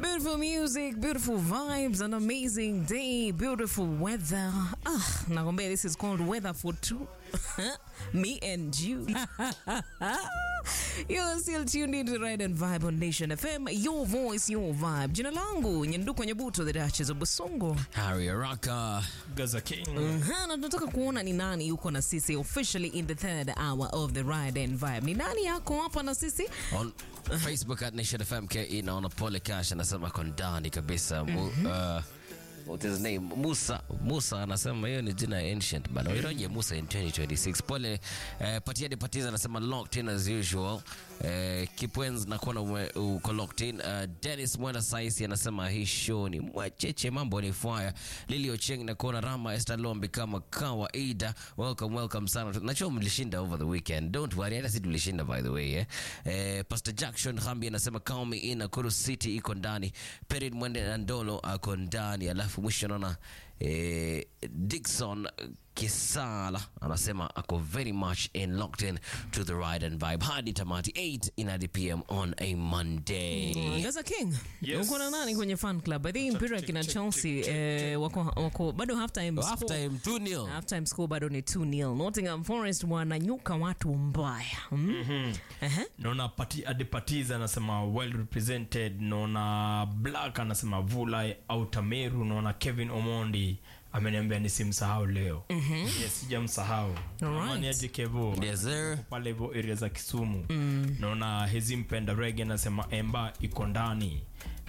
Beautiful music, beautiful vibes, an amazing day, beautiful weather. Ah, nakwambia this is called weather for two. Me and you. You're still tuned into Ride and Vibe on Nation FM. Your voice, your vibe. Jina langu Nyanduko Nyabuto, the Duchess of Busongo. Harry Araka. Gaza King. Aha, na tunataka kuona ni nani yuko na sisi officially in the third hour of the Ride and Vibe. Ni nani yako hapa na sisi? On Facebook at Nation FM KE naona Pole Cash anasema ako ndani kabisa. Mu, uh, what is his name? Musa. Musa anasema hiyo ni jina ya ancient bana. Unaje Musa in 2026. Pole eh, Patiade Patiza anasema locked in as usual. Eh, Kipwens nakuona ume- uko locked in. Uh, Dennis Mwenda Saisi anasema hii show ni mwacheche mambo ni fire. Lili Ocheng nakuona Rama Esther Lombi kama kawaida. Welcome welcome sana. Najua mlishinda over the weekend. Don't worry, hata sisi tulishinda by the way eh. Eh, Pastor Jackson Hambi anasema count me in Nakuru City iko ndani. Perid Mwende na Ndolo ako ndani. Alafu mwisho naona eh, Dickson Kisala anasema ako very much in locked in to the ride and vibe hadi tamati 8 in hadi pm on a Monday. Gaza King. Yes. Uko na nani kwenye fan club? I think mpira check, kina check, Chelsea check, check, eh, wako, wako bado half time Half time 2-0. Halftime score bado ni 2-0. Nottingham Forest wananyuka watu mbaya. Mm? Ehe. naona pati, adepatiza anasema well represented naona black anasema vulai autameru naona kevin omondi ameniambia nisimsahau leo mm-hmm. yes, sijamsahau Alright. amani aje kevo Yes sir. pale hivyo area za kisumu mm. naona hezi mpenda rege anasema emba iko ndani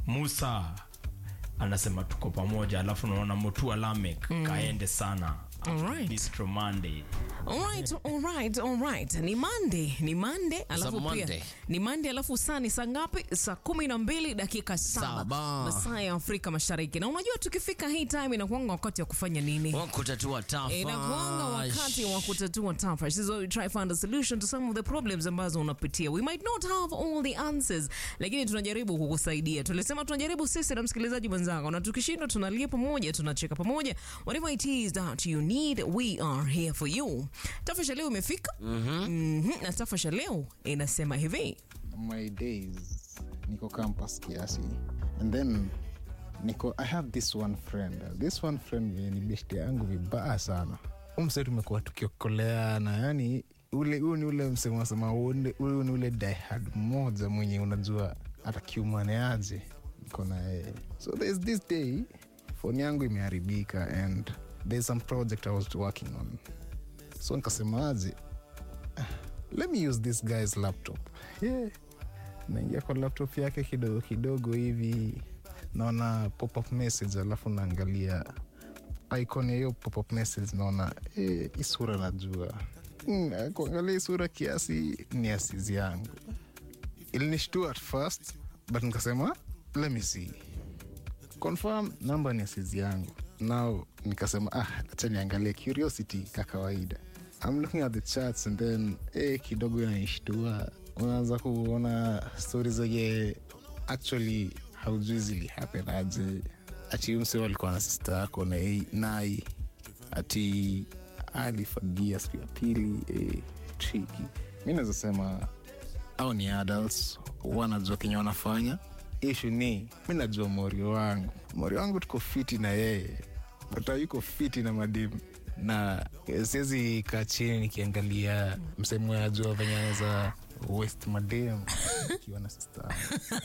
musa anasema tuko pamoja alafu naona mutua lamek mm. kaende sana Alright. Bistro Monday. Alright, alright, alright. Ni Monday, ni Monday, alafu pia Monday. ni Monday alafu saa ni saa ngapi? Saa kumi na mbili dakika saba Saba. masaa ya Afrika Mashariki. Na unajua tukifika hii time inakuanga wakati wa kufanya nini? Wakutatua tafa. inakuanga wakati wa kutatua tafa. This is why we try find a solution to some of the problems ambazo unapitia. We might not have all the answers, lakini tunajaribu kukusaidia. Tulisema tunajaribu sisi na msikilizaji mwenzako, na tukishindwa tunalia pamoja, tunacheka pamoja. Whatever it is that you need, we are here for you. Tafasha leo imefika. Mhm, na tafasha leo inasema hivi. my days niko campus kiasi and then niko i have this one friend this one friend ni beshti yangu vibaya sana umse tumekuwa tukiokoleana yani ule huu ni ule msemo wasema huu ni ule diehard mmoja mwenye unajua hata kiumaneaje niko na yeye so there's this day phone yangu imeharibika and there's some project i was working on so nikasemaje let me use this guy's laptop yeah. naingia kwa laptop yake kidogo kidogo hivi naona pop-up message alafu naangalia icon ya hiyo pop-up message naona eh, hii sura najua mm, kuangalia hii sura kiasi ni asizi yangu ilinishtua at first but nikasema let me see confirm namba ni asizi yangu now nikasema ah acha niangalie curiosity ka kawaida I'm looking at the charts and then eh, kidogo inaishtua unaanza kuona stori zenye actually haujui zili happen aje ati mse walikuwa na sista yako na yeye- nai ati alifagia siku ya pili eh, triki mi naweza sema au ni adults wanajua kenye wanafanya ishu ni mi najua morio wangu morio wangu tuko fiti na yeye bata yuko fiti na madimu na eh, siwezi kaa chini nikiangalia msemo ya jua venye anaweza west madem ikiwa na sista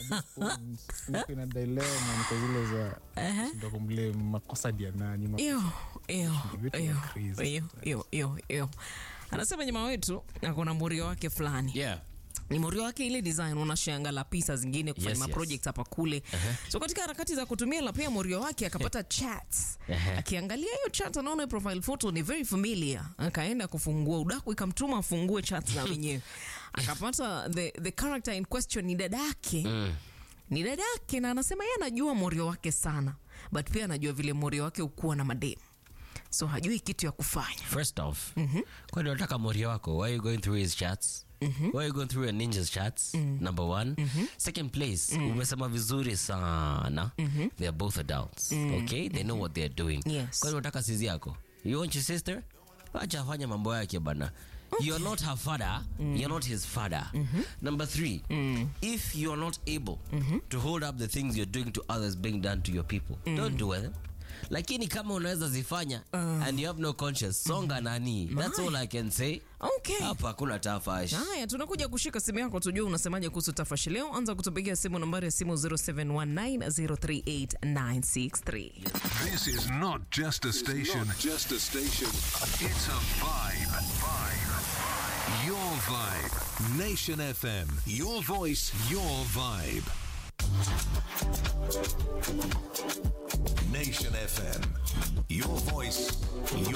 niko ina dilema niko zile za ndo kumble makosa dia nani ma- Iyo, iyo, Vitu iyo, crazy. iyo, iyo, iyo, iyo. Anasema jamaa wetu akona murio wake fulani Yeah. ni morio wake ile design unashanga la pisa zingine kufanya Yes, yes, yes. project hapa kule so katika harakati za kutumia la pia morio wake akapata chats Ehe. akiangalia hiyo chat anaona hiyo profile photo ni very familiar akaenda kufungua udaku ikamtuma afungue chat za wenyewe akapata the, the character in question ni dadake Mm. ni dadake na anasema yeye anajua morio wake sana but pia anajua vile morio wake ukuwa na mademu so hajui kitu ya kufanya First off, kwani unataka moria wako? Why are you going through his chats? Why are you going through your ninja's chats? Number one. Second place, umesema vizuri sana. They are both adults. Okay? They know what they are doing. Yes. Kwani unataka sizi yako? You want your sister? Acha afanye mambo yake bana. You're not her father. You're not his father. Number three, if you're not able to hold up the things you're doing to others being done to your people, don't do them. Lakini kama unaweza zifanya and you have no conscience, songa nani. That's all I can say. Okay. Hapa hakuna tafash. Haya, tunakuja kushika simu yako tujue unasemaje kuhusu tafashi leo. Anza kutupigia simu nambari ya simu 0719038963. This is not just a station. Not just a station. It's a vibe. Vibe. Your vibe. Nation FM. Your voice, your vibe. Nation FM. Your voice, your